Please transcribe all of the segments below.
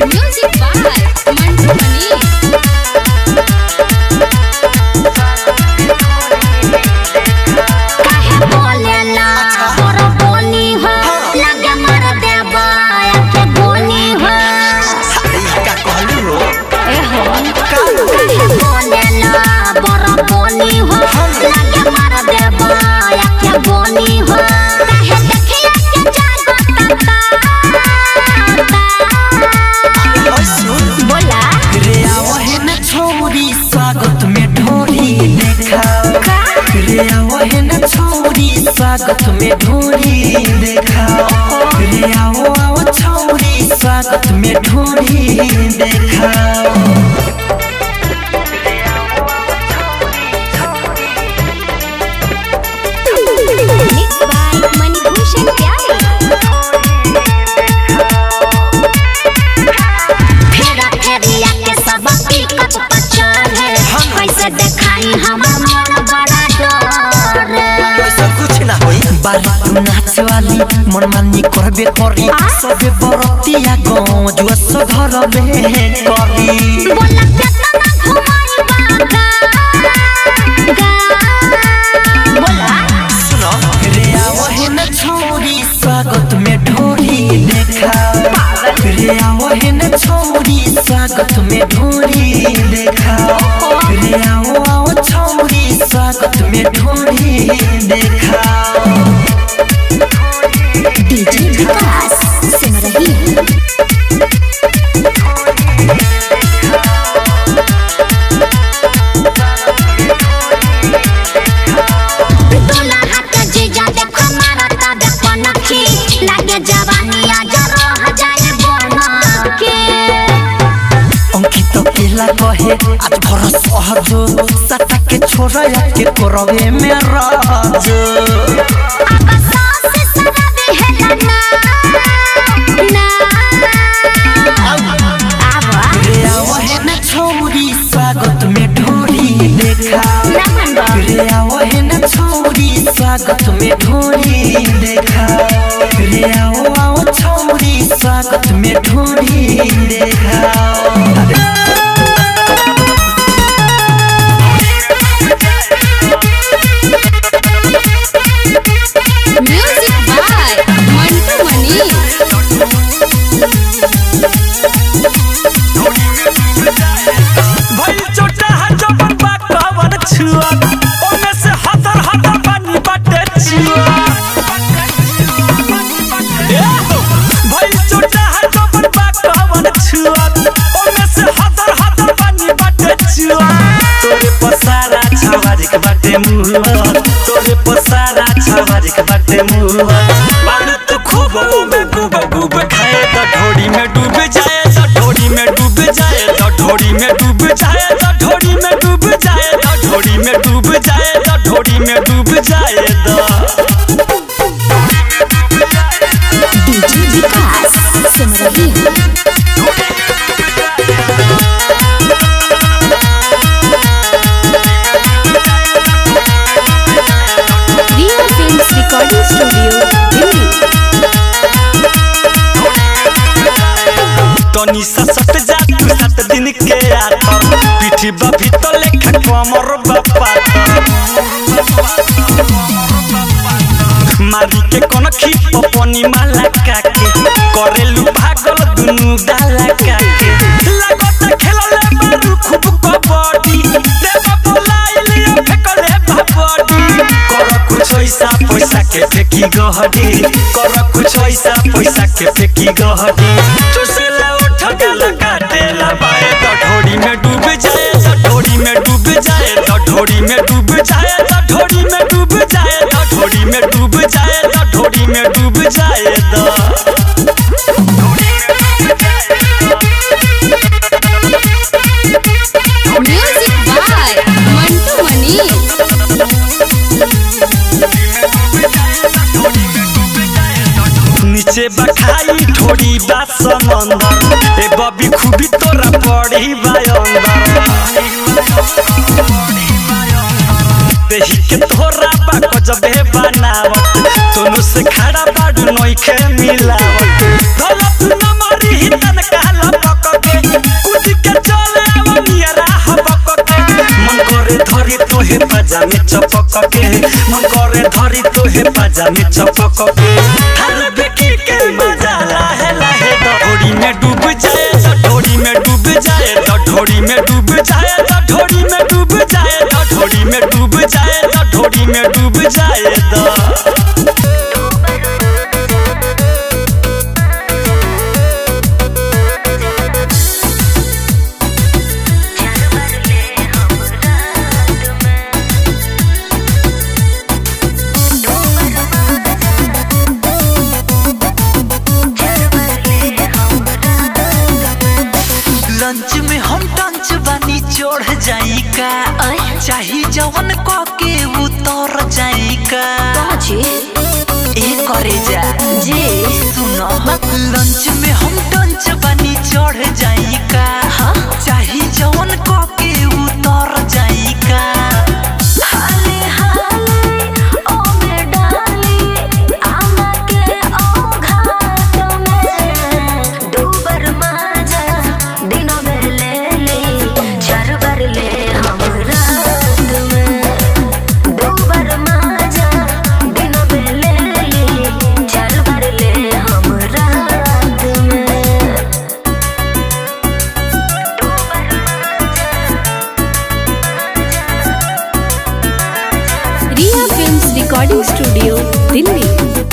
Music by Mantu Mani. काहे बोलेला तोर बोली हो लगे मर देबा के बोली हो का कहलू हो ए हो काहे बोलेला बर बोली हो लगे मर देबा के बोली हो काहे देखिया के जागता ओए सुन बोला रे आवहे न छोरी स्वागत में ढोरी देखा रे आवहे न छोरी स्वागत में ढोरी देखा रे आओ आओ छोरी स्वागत में ढोरी देखा मिक्स बाय मणिभूषण प्यारे फेरा फेरिया के सब पिकअप पर चढ़े कैसे देखाई हमर मन बड़ा डर ऐसा कुछ ना होई बारी तू नाच वाली मन मानी करबे करी सबे बरतिया गाँव जुआ सधर में करी बोला केतना घुमाई बागा गा बोला सुनो रे आवहे न छोरी स्वागत में ढोरी देखा रे आवहे न छोरी स्वागत में ढोरी देखा रे आओ आओ छोरी स्वागत में ढोरी देखा डीजे विकास सुन रही है दुल्हा के जीजा देखो मारता देखो नखी लागे जवानी आज रह जाए बनके अंकित केला कहे आज भर सहज सटा के छोरा के करवे में राज अब सास सराबे है ना ना आवा रे आवहे न छोरी स्वागत में ढोरी देखा रमन रे आवहे न छोरी स्वागत में ढोरी देखा रे आओ आओ छोरी स्वागत में ढोरी देखा Music by Mantu Mani. भइल चोटा है जबन बा कवन छुआ ओमे से हतर हतर पानी बाटे छुआ ए हो, भइल चोटा है जबन बा कवन छुआ ओमे से हतर हतर पानी बाटे छुआ तोरे पसारा छवारिक बाटे मुआ तोरे पसारा छवारिक बाटे मुआ बाल तो खूब में डूब डूब खाए तो ढोड़ी में डूब जाए तो ढोड़ी में डूब जाए तो ढोड़ी में डूब जाए तो ढोड़ी में डूब जाए तो ढोड़ी में डूब जाए तो ढोड़ी में डूब जाए तो डीजे विकास सुन रही है Ria Films Recording Studio, Delhi. तनी सा सट जा तू सात दिन के आतर पीठी बा भीतर लेखा कमर बापा मारी के कोन खीप पनी माला काके करेलु भागल दुनु डाला काके लागत खेलले मारू खूब कबड्डी देवा बोलाइली फेकले भाबडी कर कुछ ऐसा पैसा के फेकी गहडी कर कुछ ऐसा पैसा के फेकी गहडी चुसेला उठ गला काटेला बाए तो ढोड़ी में डूब जाए तो ढोड़ी में डूब जाए तो ढोड़ी में डूब जाए तो ढोड़ी में डूब जाए तो ढोड़ी में डूब जाए तो ढोड़ी में डूब जाए तो Music by Mantu Mani. नीचे बखाई ठोड़ी बा समंदर ए बबी खूबी तोरा पड़ी बा अंदर देही के तोरा बा गजबे बनावत सोनू से खड़ा बाडू नोइखे मिलावत धलत न मारी हितन काला पक करे धरी तोहे पाजा में चपक के मन करे धरी तोहे पाजा में चपक के हर बेकी के मजा लाहे लाहे ढोड़ी में डूब जाए तो ढोड़ी में डूब जाए तो ढोड़ी में डूब जाए तो ढोड़ी में डूब जाए तो ढोड़ी में डूब जाए तो ढोड़ी में डूब जाए तो लंच में हम टंच बानी चढ़ जाई का चाही जवन क के उतर जाई का ए करे जा जी सुनो लंच में हम टंच बानी चढ़ जाई का चाही जवन क के उतर जाई का हाले हाले ओ में डाली आमा के ओ घाट में दूबर माजा दिन में ले ले चार बार ले हम रात में दूबर माजा दिन में ले ले चार बार ले हम रात में Riya films recording studio Delhi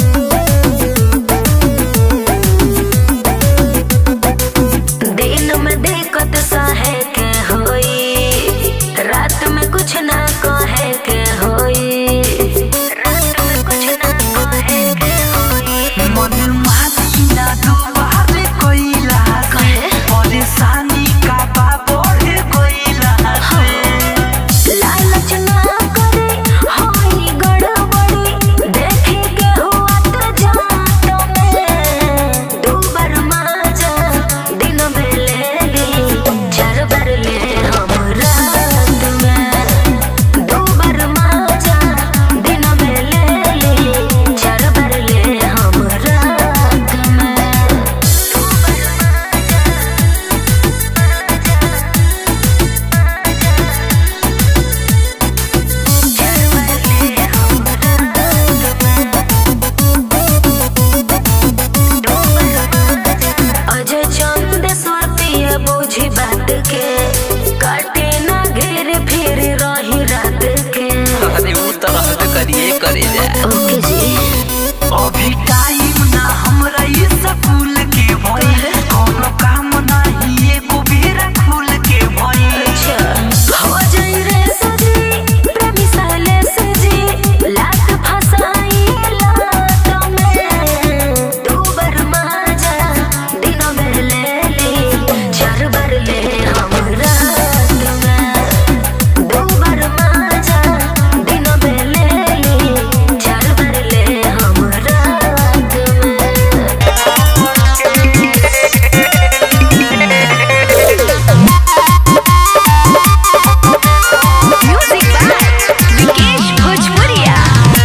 दिन में दिक्कत सहे के होई रात में कुछ ना कहे के होई रात में कुछ ना कहे के होई मन मानी ना दुबारे कोइला कहे? परेशानी का बा बढ़े कोइला लालच ना करे होई गड़बड़ी देखे के हुआ तो जात में दो बार माजा दिन में ले ली चार बार ले हम रात में दो बार माजा दिन में ले ली चार बार ले हम रात में दो बार अजय चंद स्वाति बुझी बात के काटे ना घेर फिर रही रात के अरे उ तरह से करिए करे जा ओके जी अभी टाइम ना हमरा ये स्कूल के भई कोनो काम नहीं एगो बेरा खुल के भई अच्छा हो जाई रे सजी प्रेमी साले सजी लात फसाई लात में दो बार माजा दिन में ले ली चार बार ले हम रात में दो बार माजा दिन में ले ली चार बार ले हम रात में म्यूजिक बाय विकेश भोजपुरिया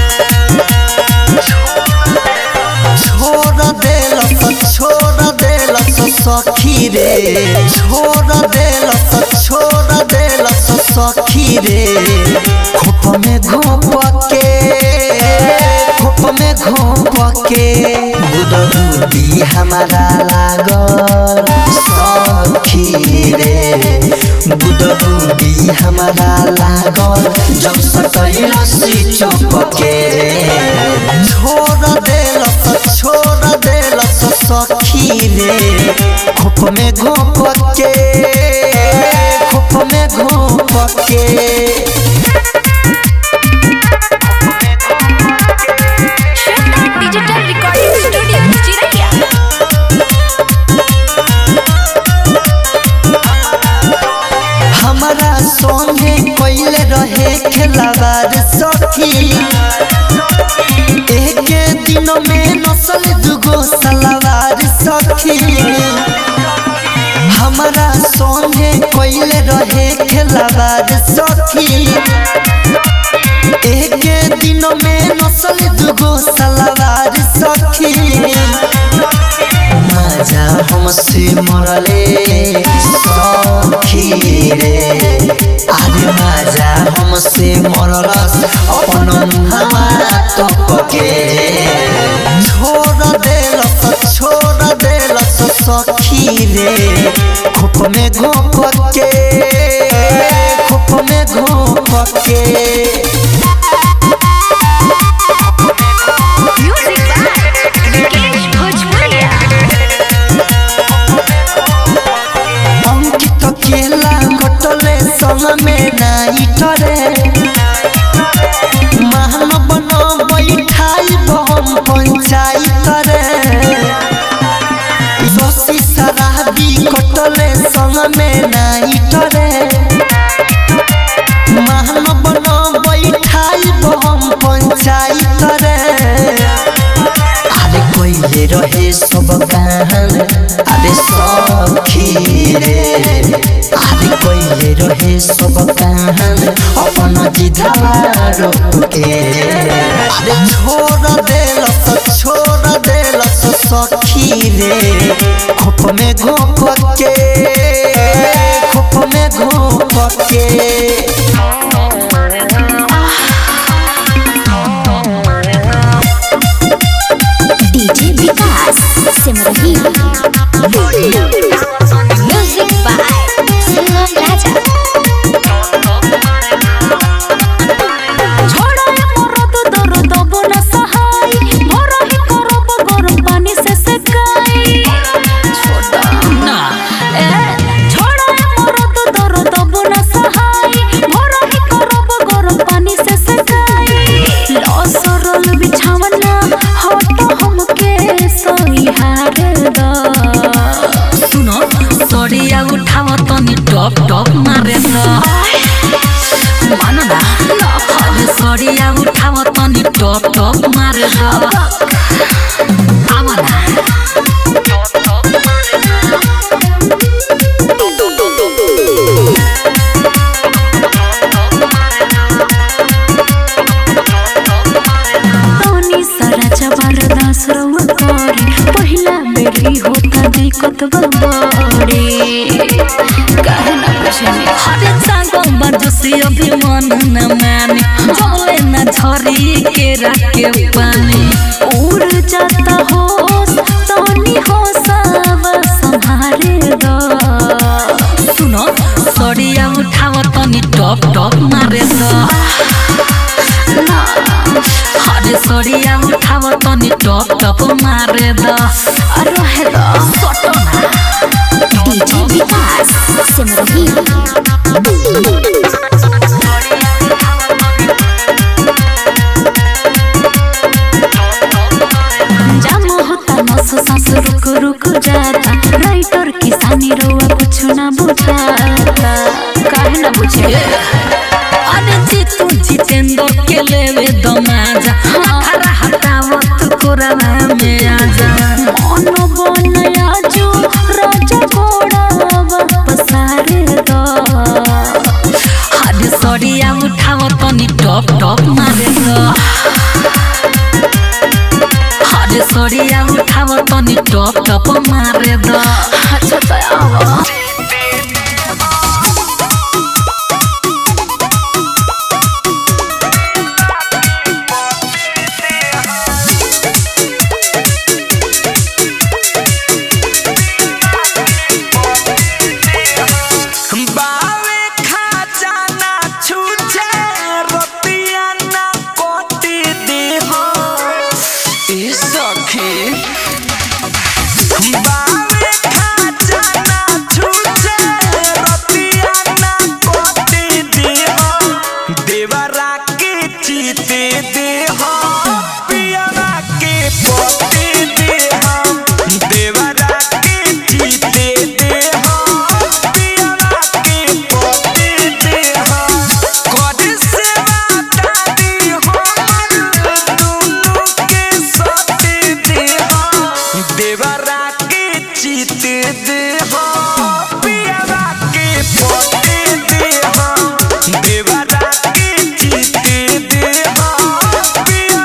छोड़ देलस छोड़ देलस सखी रे छोड़ देलस छोड़ देलस सखी रे खोप में घोप के खोप में घोप के बुदबुदी हमारा लागल सखी रे बुदबुदी हमारा लागल जब सटैलसी चौक के छोड़ देलस छोड़ देलस सखी रे खोप में घोप के खोप में घोप के डिजिटल रिकॉर्डिंग स्टूडियो चिरैया हमारा संगे कोइले रहे खेलावार सखी एक दिन में नसल दुगो सलवार सखी हमारा संगे कोइले रहे खेलावार सखी एक दिन में नसल दुगो सलवार सखी मजा हमसे मरले सखी रे अरे मजा मरलस अपन मुहावा तपके छोड़ देलस छोड़ देलस सखी रे खोप में घोप के खोप में घोप के म्यूजिक बाय विकेश भोजपुरिया अंकित केला कटले संग में नाई टरे महान बन बैठाई बम पंचायत रे शशि शराबी कटले संग में नाई टरे महान बन बैठाई बम पंचायत रे अरे कोइले रहे सब कान अरे सखी रे अरे कोइले रहे सब कान अपन जिधावा रोक के अरे छोड़ देलस छोड़ देलस सखी रे खोप में घोप के खोप में घोप के DJ Vikas Simarhi music by Sugam Raja छोड़ा मरद दर्द बन सहाय भरा ही करब गरम पानी से सेकाई छोड़ा ना ए छोड़ा मरद दर्द बन सहाय भरा ही करब गरम पानी से सेकाई लो सरल बिछावना हट हमके सही हार दा सुनो सड़िया उठाव तनी टप टप मारे दा मानो ना अरे सड़िया उठाव तनी टप टप मारे दा आवा ना तनी सारा चबार दास रउआ करे पहिला बेरी होता दिक्कत बड़ी काहे ना पूछनी हरे सांगो बरजसी अभी मन न माने जले न झरी के राके पानी उड़ जाता हो तनी हो सब संभारे दो सुनो सड़िया उठाव तनी टप टप मारे दो हरे सड़िया उठाव तनी टप टप मारे द रहे द सटना डीजे विकास सिमरही जाम होता नस सांस रुक रुक जाता राइटर किसानी रोआ कुछ ना बुझाता काहे ना बुझे अरे जीतू जितेंद्र के लेवे दमाजा खरा हटावत कोरवा में आजा मन बनया जो राजा घोड़ा वापस आरे दो हरे सड़िया उठाव तनी टप टप मारे दो हरे सड़िया उठाव तनी टप टप मारे द अच्छा त आवा बावे खजाना छूछे रतिया ना कोटी देह ए सखी बावे खजाना छूछे रतिया ना कोटी देह देवरा के चीते देह पियरा के पोते देह देवरा के चीते देह पियरा के पोते देह कद सेवा दादी हमर दुनु के सते देह देवरा के चीते देह पियरा के पोते देह देवरा के चीते देह पियरा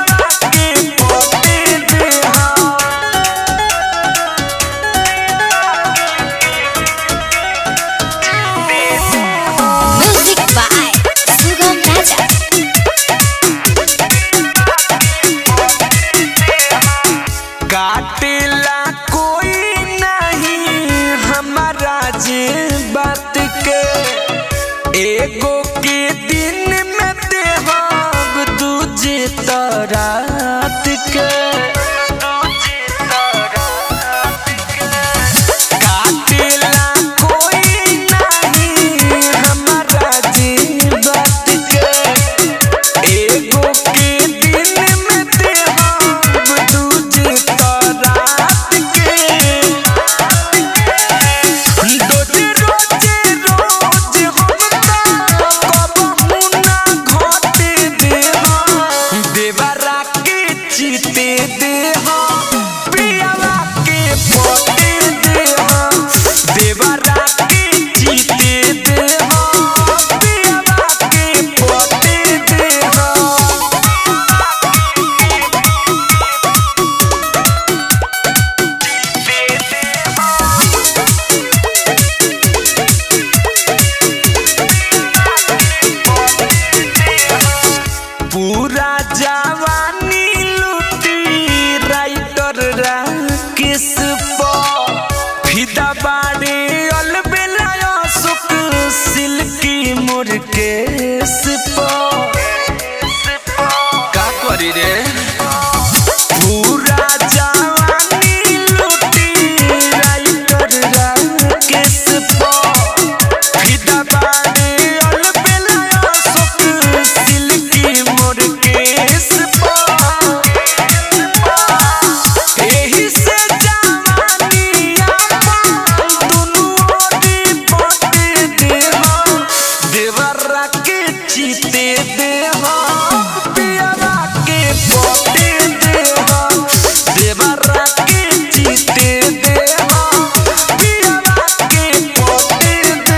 जीते दे पियरा के पोते दे देवरा के जीते दे पियरा के पोते दे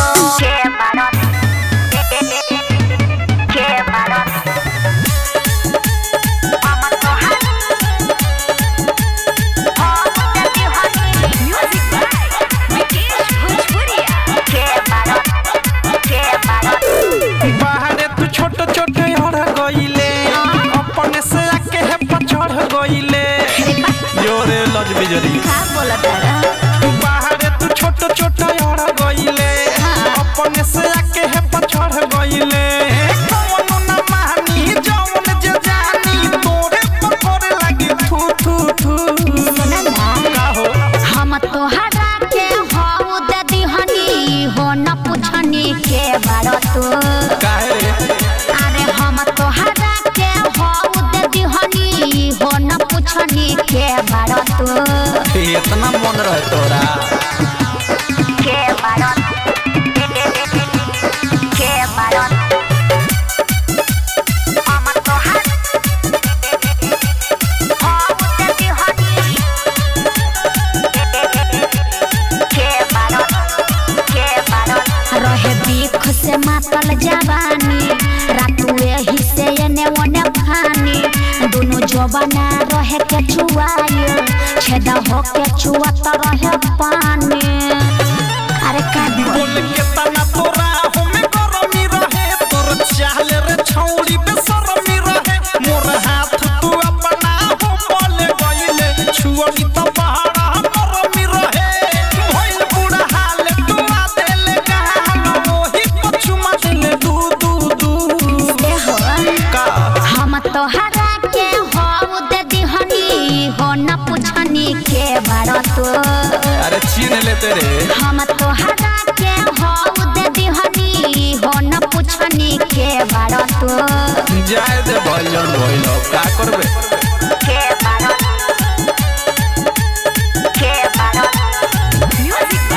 बाहरे तू छोट छोट हड़ गईले अपने से आके है पछड़ गईले जोरे लज बिजरी बाहरे तू छोट छोट हड़ गईले अपने से आके है पछड़ गईले कौनो ना मानी जौन जे जानी तोरे पर करे लगी थू थू थू का हो हम तोहरा के हऊ दे दिहनी हो न पुछनी के बारो तू काहे रे अरे हम तोहरा के हऊ दे दिहनी हो न पुछनी के बारो तू इतना मन रहे तोरा के बारो के बारो हम तोहरा हऊ दे दिहनी के बारो के बारो रहे बीख से मातल जवानी रातू एही से एने ओने फानी दुनु जवाना रहे के छुआए छेदा हो के छुआत रहे पानी अरे का बोल के तना तोरा हमें गरमी रहे तोर चाल रे छौड़ी बेसरमी रहे मोर हाथ तू अपना हो बोले गईले छुअनी तो पहाड़ा गरमी रहे भइल बुढ़ा हाल तू आ देले गाल ओही पछुमा देले दू दू दू दे हो का हम तोहरा के हो दे दिहनी हो न पुछनी के बारो तू अरे छीन लेते रे हम तोहरा के हो दे दिहनी हो न पुछनी के बारो तू जाए दे भइलन भइल का करबे के बारो के बारो म्यूजिक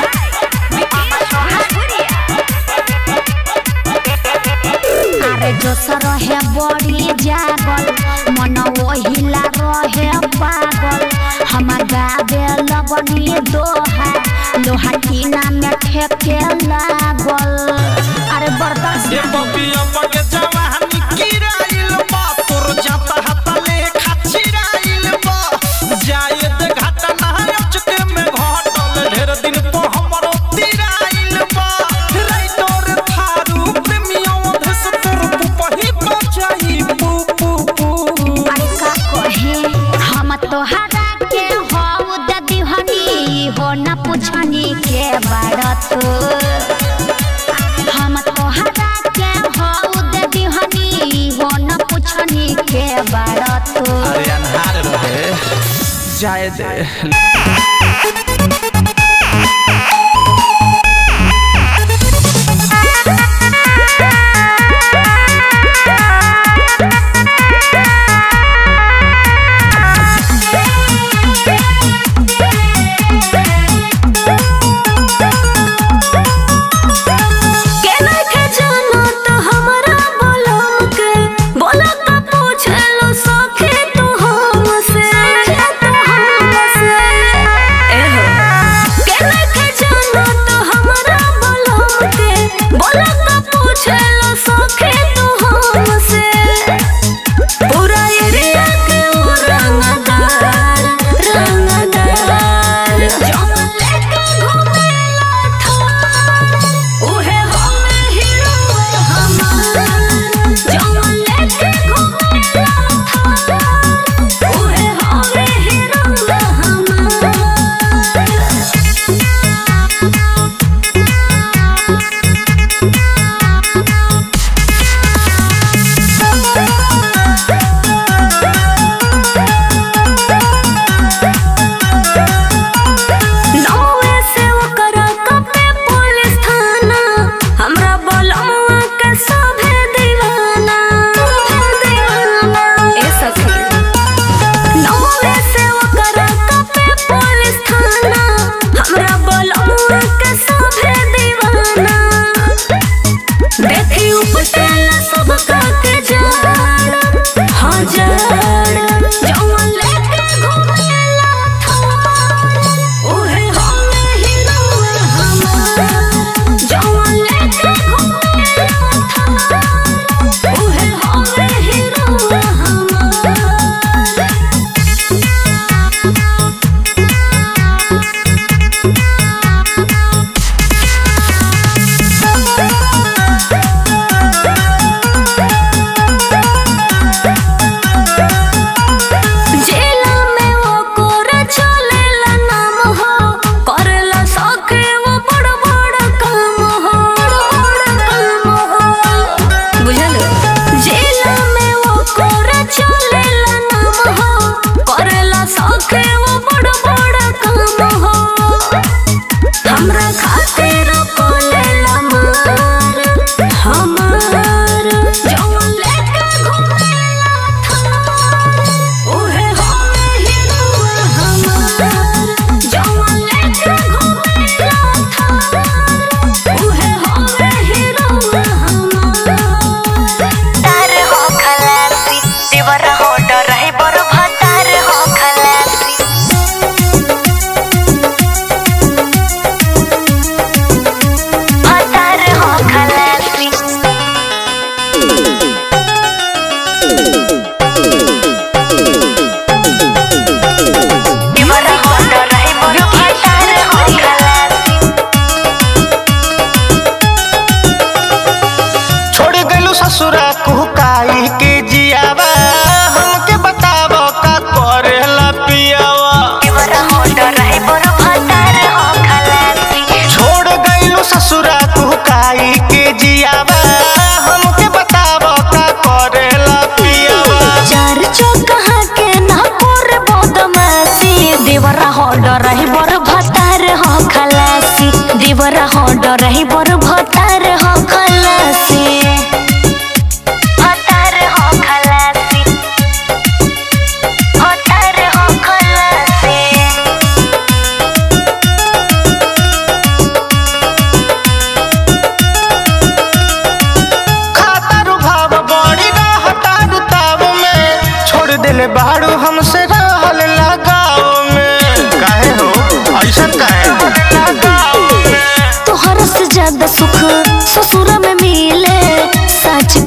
अरे जोसर है बड़ी जागल मन ओहिला रहे पागल हम गावे लगनी दोहा लोहा टीना में ठेके लागल अरे बर्दाश्त ये बबिया बगे जवानी किराइल बा तोर जाता हाता ले खाचिराइल बा जाए दे घाटा ना अचके में घटल ढेर दिन तो हमरो तिराइल बा राइटर थारू प्रेमिया धस तोर पुपही बचाई पू पू पू अरे का कहे हम तोहरा के हो दे दिहनी हो न पुछनी के बारत हम तोहरा के हो दे दिहनी हो न पुछनी के बारत अरे अनहार रहे जाए दे के नइखे जानो त हमरा बोलम के बोला त पूछे लो सखी तू हमसे तू हमसे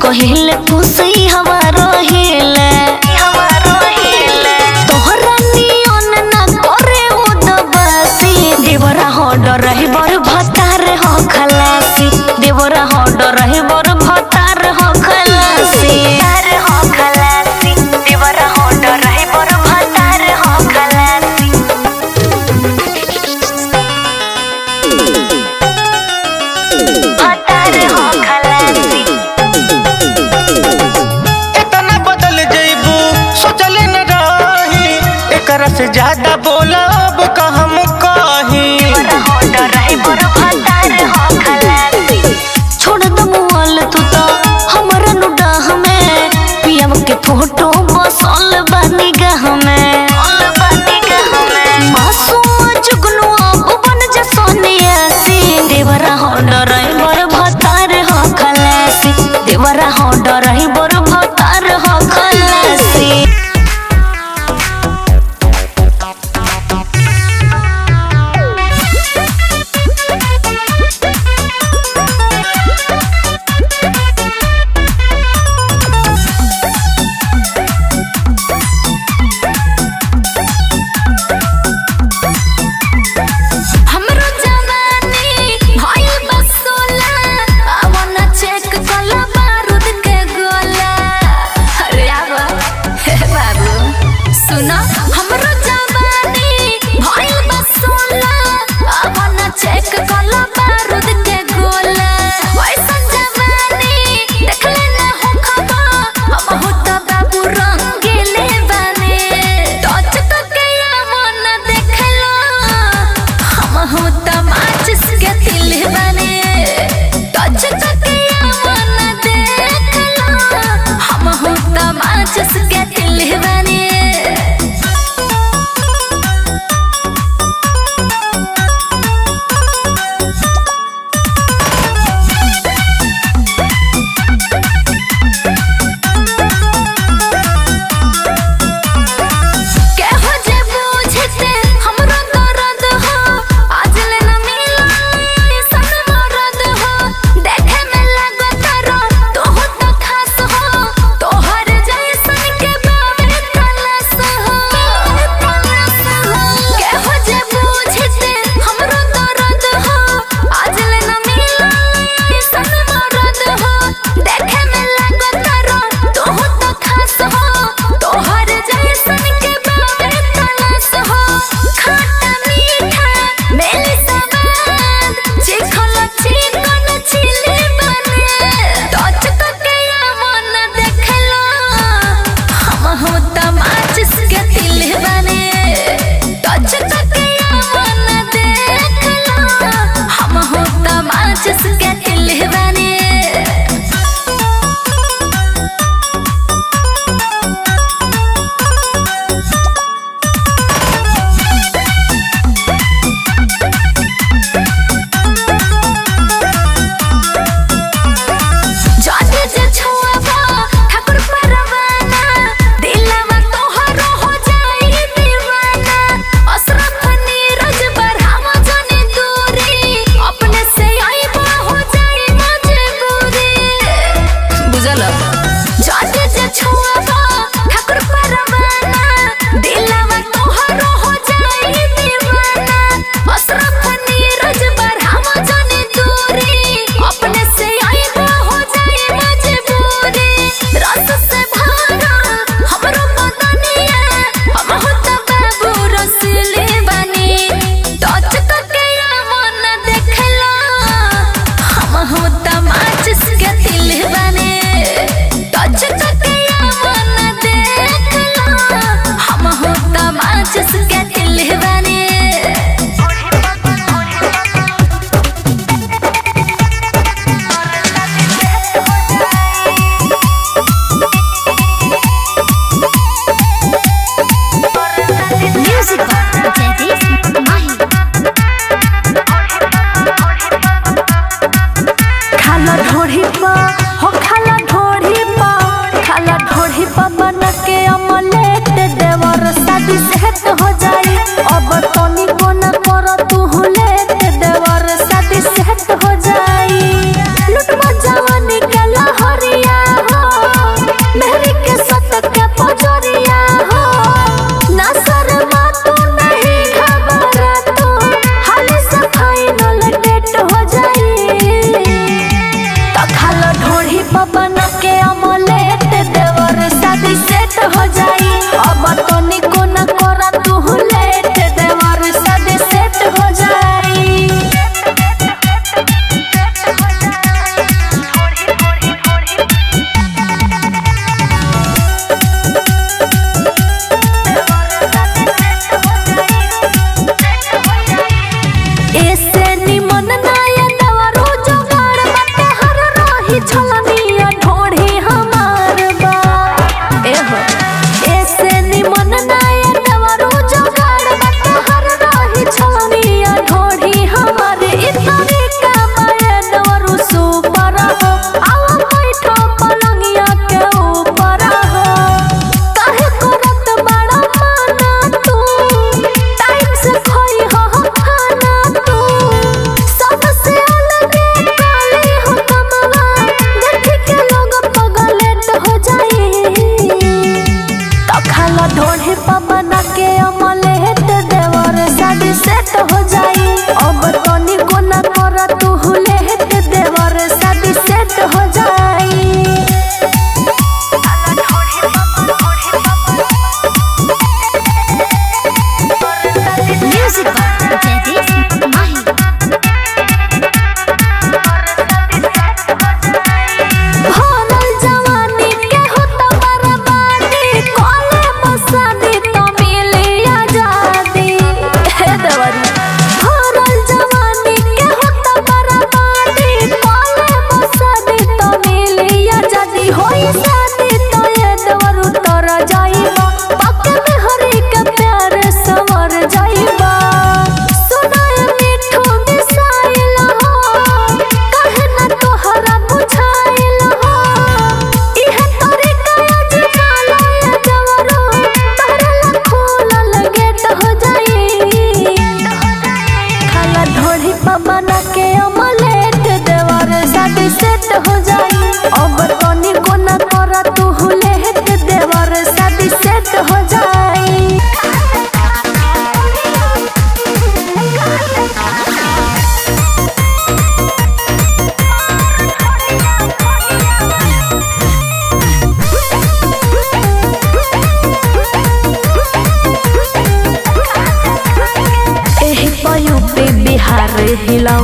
कहिले खुशी हमारो हिले हमारो हिले तोहरा नियन ना करे उदबासी देवरा हो डर रही बर भतार हो खलासी देवरा हो डर रही बर भतार हो खलासी हो खलासी देवरा हो डर रही बर भतार हो खलासी भतार हो खलासी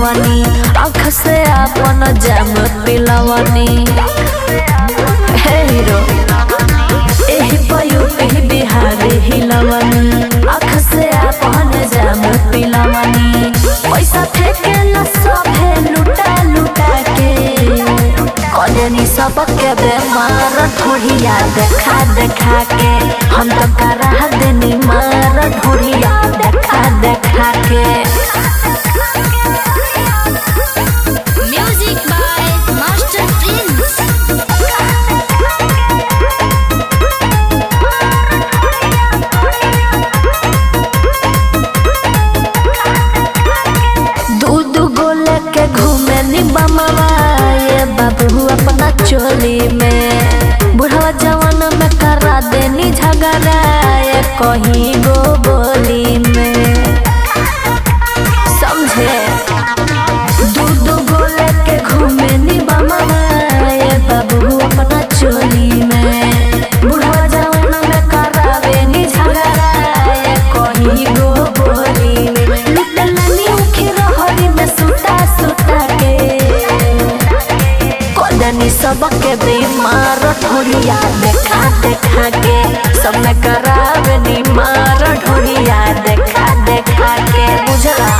पिलवनी आँख से अपन जाम पिलवनी हे हीरो एही पयु एही बिहारी हिलवनी आँख से अपन जाम पिलवनी पैसा फेंके न सभे लुटा लुटा के कजनी सबके बेमार ढोढ़िया देखा देखा के हम तो करा देनी मार ढोढ़िया देखा देखा के म्यूजिक बाय मास्टर प्रिंस दूध गोले के घूमे नी बमवा ये बाबू अपना चोली में बुढ़वा जवान में करा देनी झगड़ा ये कहीं गो बोली में समझे दूध गोले के घूमे नी बमवा ये बाबू अपना चोली में बुढ़वा जवान में करा देनी झगड़ा ये कहीं गो बोली में लुटलनी उखी रहरी में सुता सुता के कोदनी सबके बीमार ढोलिया देखा देखा के सब में करावे नी मार ढोलिया देखा देखा के बुझला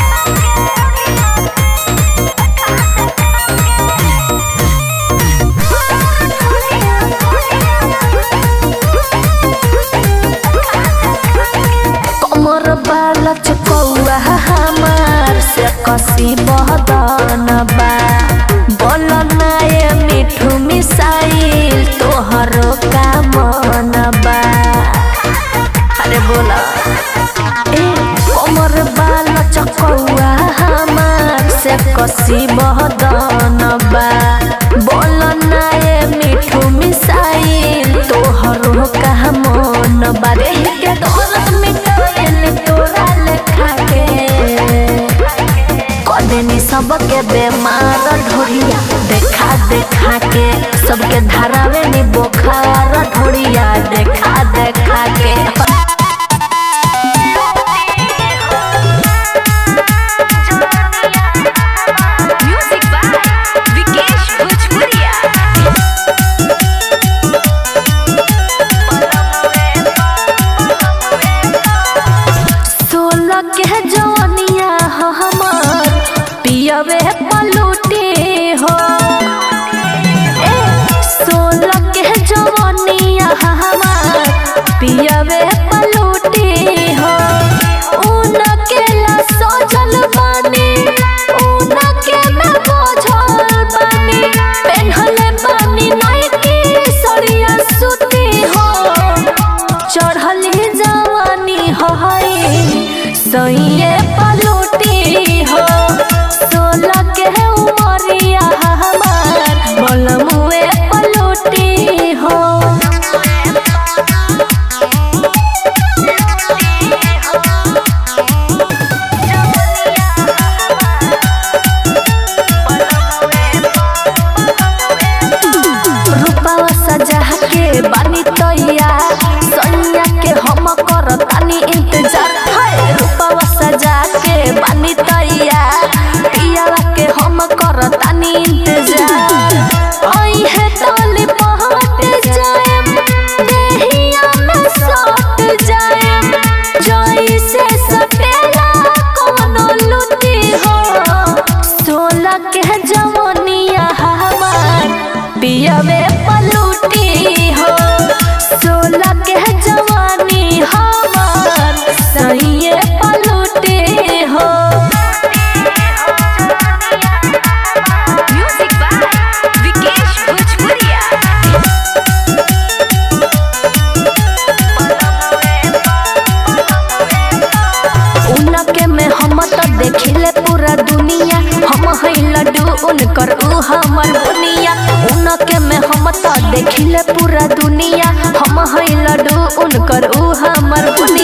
कमर बाला चकौआ हमार से कसी बहदन बा बोल नाये मिठू मिसाइल तोहरो का मन बा अरे बोला ए कमर बाला चकौआ हमार से कसी बहदन बा बोल नाये मिठू मिसाइल तोहरो का मन बा रे के दौलत मिटाइल तोरा लेखा के कदेनी सबके बेमार ढोरिया देखा देखा के सबके धरावे नी बोखार ढोरिया देखा देखा के म्यूजिक बाय विकेश भोजपुरिया सोलह के जवनिया हो हमार पियवे पलूटे हो ए सोलह के जवनिया हो हमार पियवे पलूटे हो ऊन के ला सोजल बानी ऊन के मैं बोझल बानी पेन्हले बानी नाइटी सड़िया सुती हो चढ़ली जवानी है सैये पलूटी हो सोलह के उमरिया हमार बलमुए पलूटी हो रूपावा सजा के बानी तैया सैया के हम करतानी इंतजार है रूपावा सजा के बानी तैया पियावा के हम करतानी इंतजार आई है टोली पहुंच जाएम देहिया में सट जाएम जोई से सटेला कोनो लुटी हो सोलह के जवनिया हमार पियवे पलूटी हो सोलह के जवानी हमार सैये पलूटी हो म्यूजिक बाय विकेश भोजपुरिया उनके में हम तो देखिले पूरा दुनिया हम है लड्डू उनकर ऊ हमर बुनिया उनके में हम तो देखिले पूरा दुनिया हम है लड्डू उनकर ऊ हमर बुनिया